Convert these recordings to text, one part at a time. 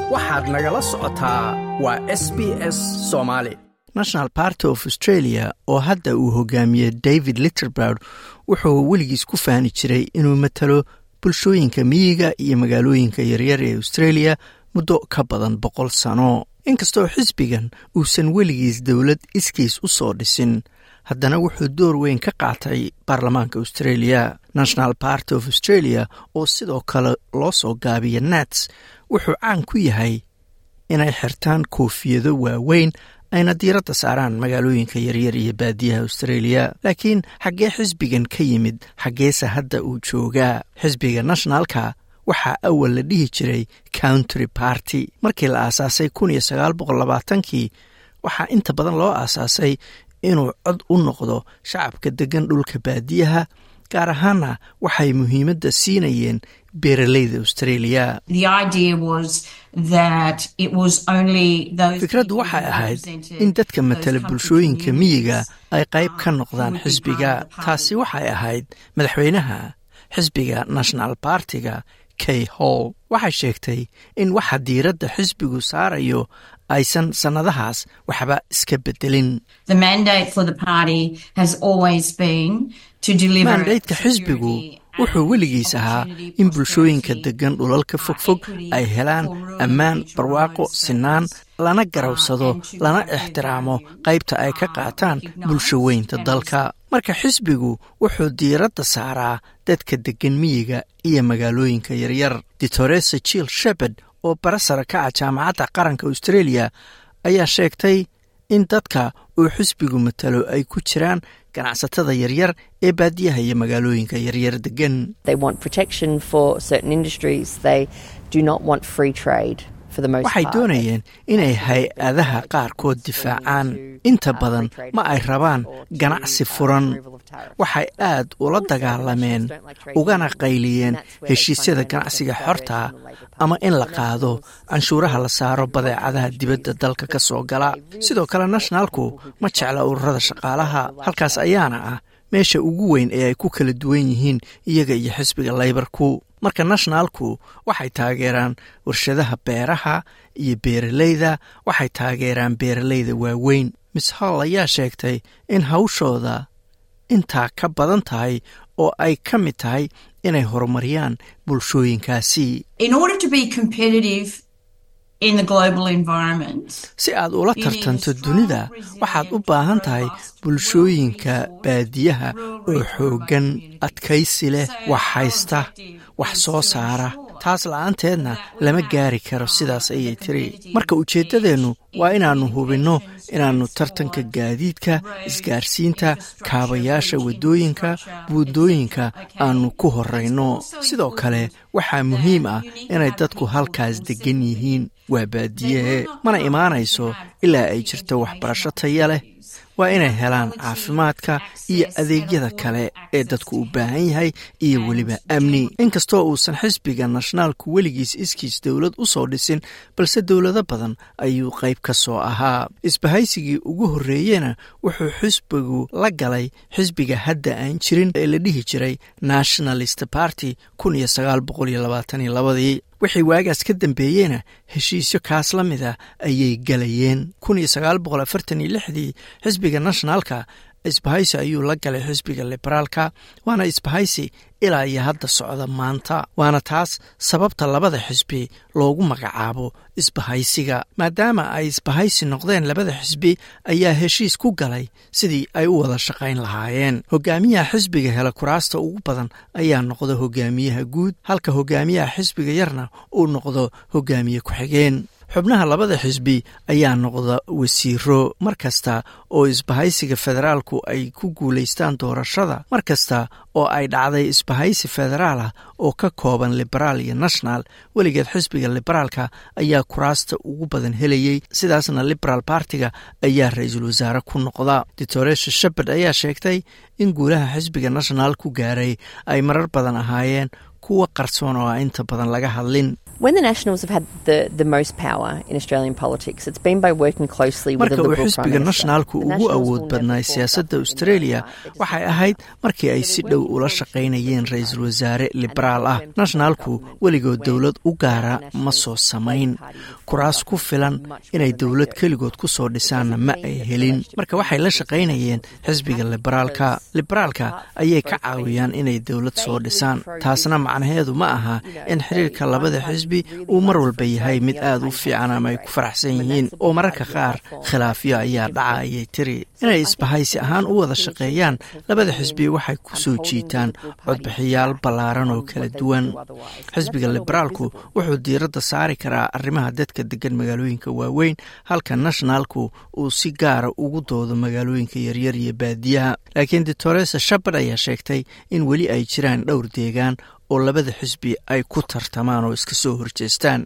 waxaad nagala socotaa waa s b s soomaali national party of australia oo hadda uu hogaamiye david litterbrod wuxuu weligiis ku faani jiray inuu matalo bulshooyinka miyiga iyo magaalooyinka yaryar ee australia muddo ka badan boqol sano inkastoo xisbigan uusan weligiis dowlad iskiis u soo dhisin haddana wuxuu door weyn ka qaatay baarlamaanka australia national party of australia oo sidoo kale loo soo gaabiya nats wuxuu caan ku yahay inay xirtaan koofiyado waaweyn ayna diiradda saaraan magaalooyinka yaryar iyo baadiyaha australia laakiin xaggee xisbigan ka yimid xaggeese hadda uu joogaa xisbiga nationalka waxaa awal la dhihi jiray country party markii la aasaasay kun iyo sagaal boqol labaatankii waxaa inta badan loo aasaasay inuu cod u noqdo shacabka deggan dhulka baadiyaha gaar ahaana waxay muhiimadda siinayeen beeraleyda australia fikraddu waxay ahayd in dadka matala bulshooyinka miyiga ay qayb ka noqdaan xisbiga taasi waxay ahayd madaxweynaha xisbiga national bartiga kay hall waxay sheegtay in waxa diiradda xisbigu saarayo aysan sannadahaas waxba iska bedelin maandaydka xisbigu wuxuu weligiis ahaa in bulshooyinka deggan dhulalka fogfog ay helaan ammaan barwaaqo sinaan lana garawsado lana ixtiraamo qaybta ay ka qaataan bulsho weynta dalka marka xisbigu wuxuu diiradda saaraa dadka deggan miyiga iyo magaalooyinka yaryar ditoresa jill shepard oo barasara ka ah jaamacadda qaranka australia ayaa sheegtay in dadka uu xisbigu matalo ay ku jiraan ganacsatada yaryar ee baadiyaha iyo magaalooyinka yaryar degan waxay doonayeen inay hay-adaha qaarkood difaacaan inta badan ma ay rabaan ganacsi furan waxay aad ula dagaalameen ugana qayliyeen heshiisyada ganacsiga xorta ama in la qaado canshuuraha la saaro badeecadaha dibadda dalka ka soo gala sidoo kale nationalku ma jecla ururada shaqaalaha halkaas ayaana ah meesha ugu weyn ee ay ku kala duwan yihiin iyaga iyo xisbiga laybarku marka nationalku waxay taageeraan warshadaha beeraha iyo beeraleyda waxay taageeraan beeraleyda waaweyn miss hall ayaa sheegtay in hawshooda intaa ka badan tahay oo ay ka mid tahay inay horumariyaan bulshooyinkaasi si aad ula tartanto dunida waxaad u baahan tahay bulshooyinka baadiyaha oo xooggan adkaysi leh wax haysta wax soo saara taas la-aanteedna lama gaari karo sidaas ayay tiri marka ujeeddadeennu waa inaannu hubinno inaannu tartanka gaadiidka isgaarsiinta kaabayaasha waddooyinka buundooyinka aannu ku horrayno sidoo kale waxaa muhiim ah inay dadku halkaas deggan yihiin waa baadiyehe mana imaanayso ilaa ay jirto waxbarasho taya leh waa inay helaan caafimaadka iyo adeegyada kale ee dadku u baahan yahay iyo weliba amni inkastoo uusan xisbiga nationaalku weligiis iskiis dowlad u soo dhisin balse dowlado badan ayuu qayb ka soo ahaa isbahaysigii ugu horreeyena wuxuu xisbigu la galay xisbiga hadda aan jirin ee la dhihi jiray nationalist party kun iyo sagaal boqol iyo labaatan iyo labadii wixii waagaas ka dambeeyeyna heshiisyo kaas la mid ah ayay galayeen kun iyo sagaal boqol afartan iyo lixdii xisbiga nationalka isbahaysi ayuu la galay xisbiga liberaalka waana isbahaysi ilaa iyo hadda socda maanta waana taas sababta labada xisbi loogu magacaabo isbahaysiga maadaama ay isbahaysi noqdeen labada xisbi ayaa heshiis ku galay sidii ay u wada shaqayn lahaayeen hogaamiyaha xisbiga hela kuraasta ugu badan ayaa noqda hogaamiyaha guud halka hogaamiyaha xisbiga yarna uu noqdo hogaamiye ku-xigeen xubnaha labada xisbi ayaa noqda wasiiro mar kasta oo isbahaysiga federaalku ay ku guulaystaan doorashada mar kasta oo ay dhacday isbahaysi federaal ah oo ka kooban liberaal iyo national weligeed xisbiga liberaalka ayaa kuraasta ugu badan helayey sidaasna liberaal bartiga ayaa ra-iisul wasaare ku noqda ditoresha shepard ayaa sheegtay in guulaha xisbiga national ku gaaray ay marar badan ahaayeen kuwa qarsoon oo a inta badan laga hadlin marka uu xisbiga nationaalku ugu awood badnaay siyaasadda australia waxay ahayd markii ay si dhow ula shaqaynayeen ra-iisul wasaare liberaal ah nationaalku weligood dowlad u gaara ma soo samayn kuraas ku filan inay dowlad keligood ku soo dhisaanna ma ay helin marka waxay la shaqaynayeen xisbiga liberaalka liberaalka ayay ka caawiyaan inay dowlad soo dhisaan taasna macnaheedu ma aha in xiriirka labada xisbi uu mar walba yahay mid aada u fiican ama ay ku faraxsan yihiin oo mararka qaar khilaafyo ayaa dhaca ayay tiri inay isbahaysi ahaan u wada shaqeeyaan labada xisbi waxay ku soo jiitaan codbixiyaal ballaaran oo kala duwan xisbiga liberaalku wuxuu diiradda saari karaa arrimaha dadka degan magaalooyinka waaweyn halka nationaalku uu si gaara ugu doodo magaalooyinka yaryar iyo baadiyaha laakiin doctoresa shapard ayaa sheegtay in weli ay jiraan dhowr deegaan oo labada xisbi ay ku tartamaan oo iska soo horjeestaan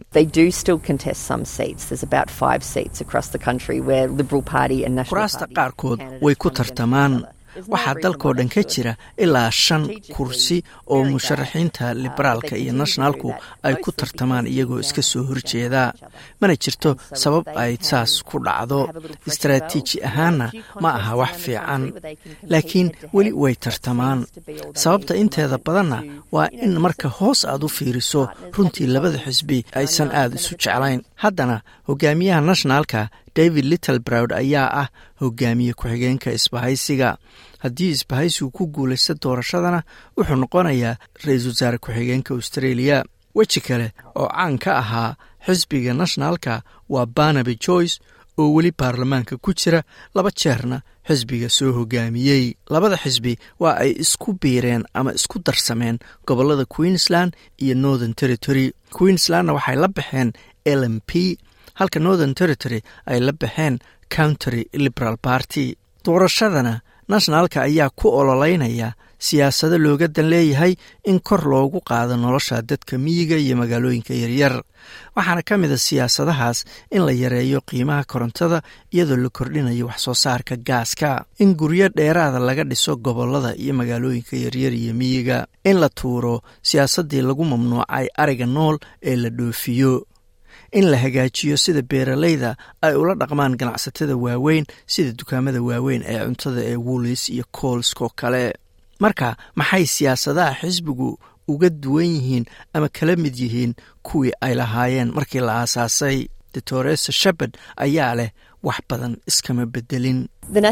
kuraasta qaarkood way ku tartamaan waxaa dalkoo dhan ka jira ilaa shan kursi oo musharaxiinta liberaalka iyo nationaalku ay ku tartamaan iyagoo iska soo horjeeda mana jirto sabab ay saas ku dhacdo istaraatiiji ahaanna ma aha wax fiican laakiin weli way tartamaan sababta inteeda badanna waa in marka hoos aad u fiiriso runtii labada xisbi aysan aada isu jeclayn haddana hogaamiyaha nationaalka david littlebrowd ayaa ah hogaamiye ku-xigeenka isbahaysiga haddii isbahaysigu ku guulaysta doorashadana wuxuu noqonayaa ra-iisul wasaare ku-xigeenka australia weji kale oo caan ka ahaa xisbiga nationaalka waa barnaby joyce oo weli baarlamaanka ku jira laba jeerna xisbiga soo hogaamiyey labada xisbi waa ay isku biireen ama isku darsameen gobollada queensland iyo northern territory queenslandna waxay la baxeen l m p halka northern territory ay la baxeen countery liberal party doorashadana nationaalka ayaa ku ololeynaya siyaasado looga dan leeyahay in kor loogu qaado nolosha dadka miyiga iyo magaalooyinka yaryar waxaana ka mid a siyaasadahaas in la yareeyo qiimaha korontada iyadoo la kordhinayo waxsoo saarka gaaska in guryo dheeraada laga dhiso gobollada iyo magaalooyinka yaryar iyo miyiga in la tuuro siyaasaddii lagu mamnuucay ariga nool ee la dhoofiyo in la hagaajiyo sida beeralayda ay ula dhaqmaan ganacsatada waaweyn sida dukaamada waaweyn ee cuntada ee wolis iyo koolskoo kale marka maxay siyaasadaha xisbigu uga duwan yihiin ama kala mid yihiin kuwii ay lahaayeen markii la aasaasay doctoresa shepard ayaa leh wax badan iskama bedelin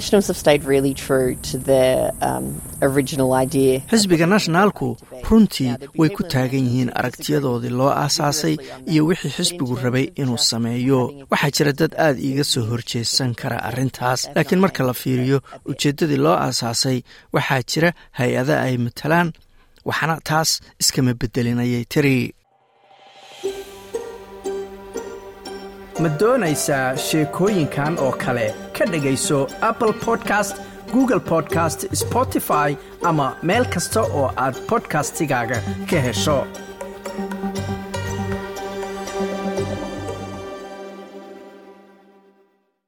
xisbiga nationaalku runtii way ku taagan yihiin aragtiyadoodii loo aasaasay iyo wixii xisbigu rabay inuu sameeyo waxaa jira dad aad iiga soo horjeesan kara arrintaas laakiin marka la fiiriyo ujeeddadii loo aasaasay waxaa jira hay-ada ay matalaan waxna taas iskama bedelin ayay tiri ma doonaysaa sheekooyinkan oo kale ka dhegayso apple podcast google podcast spotify ama meel kasta oo aad bodkastigaaga ka hesho